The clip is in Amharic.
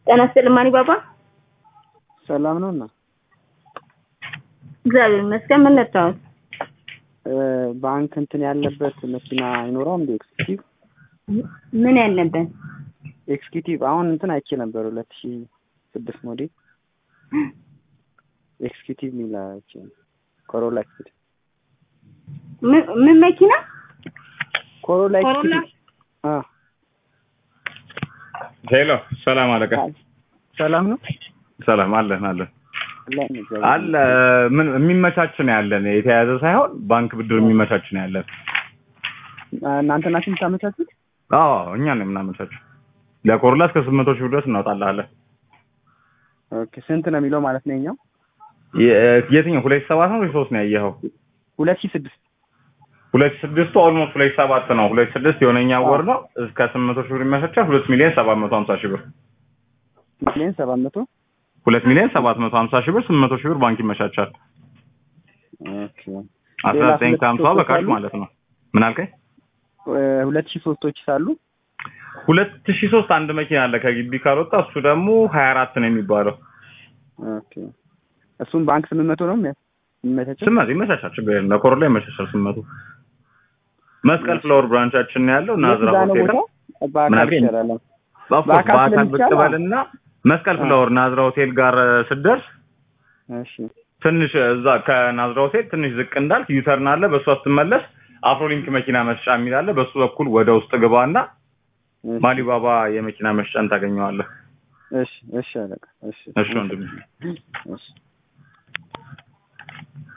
ጤና ይስጥልኝ ማኒ ባባ። ሰላም ነው እና እግዚአብሔር ይመስገን። ምን ልታወት? ባንክ እንትን ያለበት መኪና አይኖረውም እንደ ኤክስኪዩቲቭ ምን ያለበት? ኤክስኪዩቲቭ አሁን እንትን አይቼ ነበር ሁለት ሺ ስድስት ሞዴል ኤክስኪዩቲቭ የሚል አይቼ ኮሮላ ኤክስኪዩቲቭ ምን- ምን መኪና? ኮሮላ ኮሮላ? ኤክስኪዩቲቭ አ ሄሎ ሰላም አለቃ። ሰላም ነው ሰላም አለን አለን አለን እግዚአብሔር አለ ምን የሚመቻች ነው ያለን የተያያዘ ሳይሆን ባንክ ብድር የሚመቻች ነው ያለን። ይመስገን። እናንተ ናችሁ የምታመቻቹት? አዎ እኛ ነው የምናመቻቸው። ለኮሮላ እስከ ስምንት መቶ ሺህ ብር ድረስ እናወጣልሃለን። ኦኬ ስንት ነው የሚለው ማለት ነው የኛው? የ- የትኛው ሁለት ሺህ ሰባት ነው ወይ ሶስት ነው ያየኸው? ሁለት ሺህ ስድስት ሁለት ሺህ ስድስቱ ኦልሞስት ሁለት ሺህ ሰባት ነው። ሁለት ሺህ ስድስት የሆነኛ ወር ነው እስከ ስምንት መቶ ሺህ ብር ይመቻቻል። ሁለት ሚሊዮን ሰባት መቶ ሀምሳ ሺህ ብር ሚሊዮን ሰባት መቶ ሁለት ሚሊዮን ሰባት መቶ ሀምሳ ሺህ ብር ስምንት መቶ ሺህ ብር ባንክ ይመቻቻል። ኦኬ አስራ ሌላ ዘጠኝ ሁለት ከሀምሳ ሶስቶች በካሽ አሉ? ማለት ነው። ምን አልከኝ? እ፣ ሁለት ሺህ ሶስቶች ሳሉ ሁለት ሺህ ሶስት አንድ መኪና አለ ከግቢ ካልወጣ እሱ ደግሞ ሀያ አራት ነው የሚባለው። ኦኬ እሱም ባንክ ስምንት መቶ ነው የሚያ- የሚመቻቸው? ስመት ይመቻቻል፣ ችግር የለም። ለኮሮላ ይመቻቻል ስመቱ። መስቀል ፍላወር ብራንቻችን ነው ያለው ናዝራ የት ጋ ነው ሆቴል ቦታው? ምን በአካል አልከኝ? ይቻላል። ኦፍኮርስ በአካል በአካል ብቅ ስለሚቻል በልና መስቀል ፍላወር ናዝራ ሆቴል ጋር ስትደርስ እሺ ትንሽ እዛ ከናዝራ ሆቴል ትንሽ ዝቅ እንዳልክ ዩተርን አለ። በእሱ ስትመለስ አፍሮሊንክ መኪና መስጫ የሚል አለ። በሱ በኩል ወደ ውስጥ ግባና እሺ፣ ማሊባባ የመኪና መስጫን ታገኘዋለህ። እሺ እሺ አለቃ እሺ እሺ ወንድሜ። እሺ